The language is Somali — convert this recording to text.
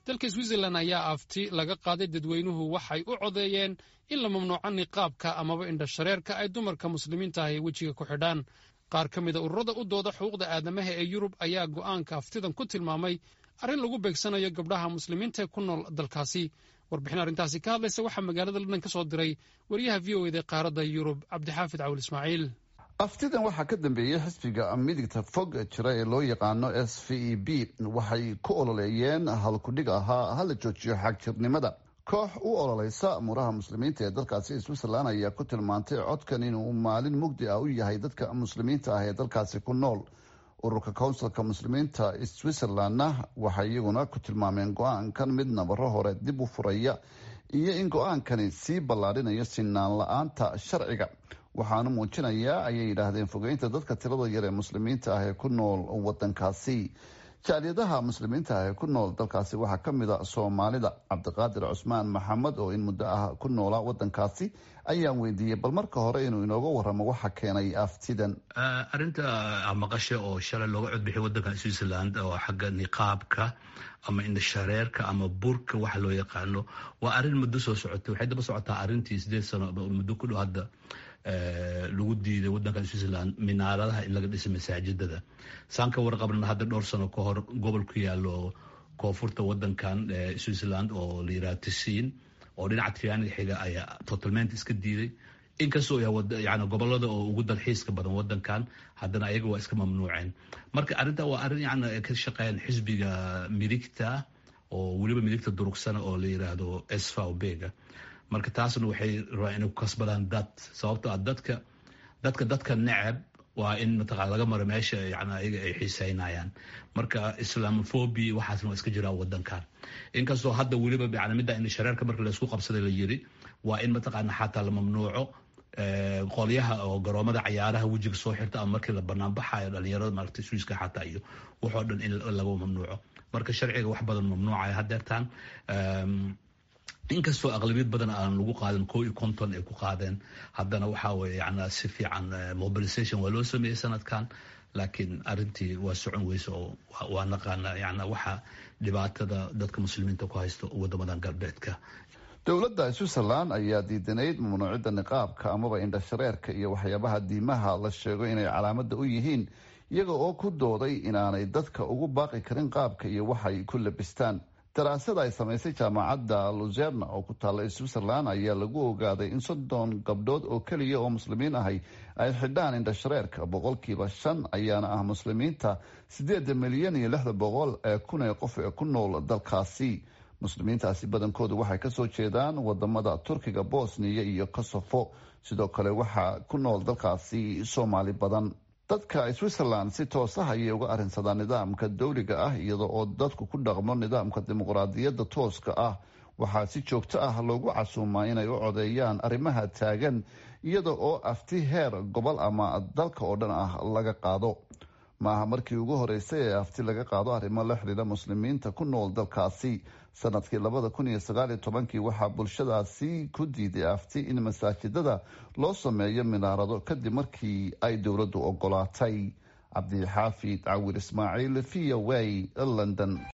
dalka switzerland ayaa afti laga qaaday dadweynuhu waxay u codeeyeen in la mamnuuco niqaabka amaba indhashareerka ay dumarka muslimiinta ahi wejiga ku xidhaan qaar ka mida ururada u dooda xuquuqda aadamaha ee yurub ayaa go'aanka aftidan ku tilmaamay arrin lagu beegsanayo gabdhaha muslimiinta ee ku nool dalkaasi warbixin arrintaasi ka hadlaysa waxaa magaalada london ka soo diray wariyaha v o eda qaaradda yurub cabdixaafid cawil ismaaciil aftidan waxaa ka dambeeyey xisbiga midigta fog jira ee loo yaqaano s v e b waxay ku ololeeyeen halkudhig ahaa hala joojiyo xagjirnimada koox u ololeysa muraha muslimiinta ee dalkaasi switzerland ayaa ku tilmaantay codkan inuu maalin mugdi ah u yahay dadka muslimiinta ah ee dalkaasi ku nool ururka counsilka muslimiinta switzerlandna waxay iyaguna ku tilmaameen go-aankan mid nabaro hore dib u furaya iyo in go-aankani sii ballaadhinayo sinaan la-aanta sharciga waxaanu muujinayaa ayay yidhaahdeen fogeynta dadka tirada yar ee muslimiinta ah ee ku nool wadankaasi jaaliyadaha muslimiinta ah ee ku nool dalkaasi waxaa ka mid a soomaalida cabdiqaadir cusmaan maxamed oo in muddo ah ku noolaa wadankaasi ayaan weydiiyey bal marka hore inuu inooga waramo waxa keenay aftidan arrinta maqasha oo shalay looga codbixiyay wadanka switzerland oo xagga niqaabka ama indhashareerka ama burka waxa loo yaqaano waa arrin muddo soo socotay waxay daba socotaa arrintii sideed sano muddo ku dhow hadda lagu diiday wadanka switzerland minaaradaha in laga dhisay masaajidada saan ka warqabna hadda dhowr sano ka hor gobol ku yaalo koonfurta wadankan switzerland oo la yiraha tisiin oo dhinaca trianiga xiga ayaa totalment iska diiday inkastoo yani gobolada oo ugu dalxiiska badan wadankan haddana ayaga waa iska mamnuuceen marka arrinta waa arrin yani ka shaqeeyaan xisbiga midigta oo weliba midigta durugsana oo la yiraahdo svbga marka taasna waxay rabaan inay ku kasbadaan dad sababto a dadka dadka dadka necab waa in mataqana laga maro meesha yani ayaga ay xiiseynayaan marka islamophobia waxaasna waa iska jiraa wadankan inkastoo hadda weliba yani midda in shareerka marka laysku qabsaday la yiri waa in mataqaana xataa la mamnuuco qolyaha oo garoomada cayaaraha wejiga soo xirta ama markii la banaan baxayo dhalinyarada maaragtay swiiska xataa iyo waxoo dhan in laga mamnuuco marka sharciga wax badan mamnuucaya hadeertaan inkastoo aqlabiyad badan aan lagu qaadan ko iyo konton ay ku qaadeen haddana waxaa weye yana si fiican mobilisation waa loo sameeyey sanadkan laakiin arrintii waa socon weyse oo waa naqaana yana waxa dhibaatada dadka muslimiinta ku haysto wadamadan galbeedka dowladda switzerland ayaa diidanayd mamnuucida niqaabka amaba indhashareerka iyo waxyaabaha diimaha la sheego inay calaamada u yihiin iyaga oo ku dooday inaanay dadka ugu baaqi karin qaabka iyo waxay ku labistaan daraasada ay samaysay jaamacadda luzerna oo ku taalla switzerland ayaa lagu ogaaday in soddon gabdhood oo keliya oo muslimiin ahay ay xidhaan indhashareerka boqolkiiba shan ayaana ah muslimiinta sideeda milyan iyo lixda boqol ee kun ee qof ee ku nool dalkaasi muslimiintaasi badankoodu waxay kasoo jeedaan wadamada turkiga bosniya iyo kosofo sidoo kale waxaa ku nool dalkaasi soomaali badan dadka switzerland si toos ah ayay uga arrinsadaan nidaamka dowliga ah iyada oo dadku ku dhaqmo nidaamka dimuqraadiyadda tooska ah waxaa si joogto ah loogu casuumaa inay u codeeyaan arrimaha taagan iyada oo afti heer gobol ama dalka oo dhan ah laga qaado maaha markii ugu horeysay ee afti laga qaado arrimo la xidhiidha muslimiinta ku nool dalkaasi sanadkii labada kun iyo sagaal iyo tobankii waxaa bulshadaasi ku diiday afti in masaajidada loo sameeyo minaarado kadib markii ay dowladdu ogolaatay cabdixaafid cawir ismaaciil v o a london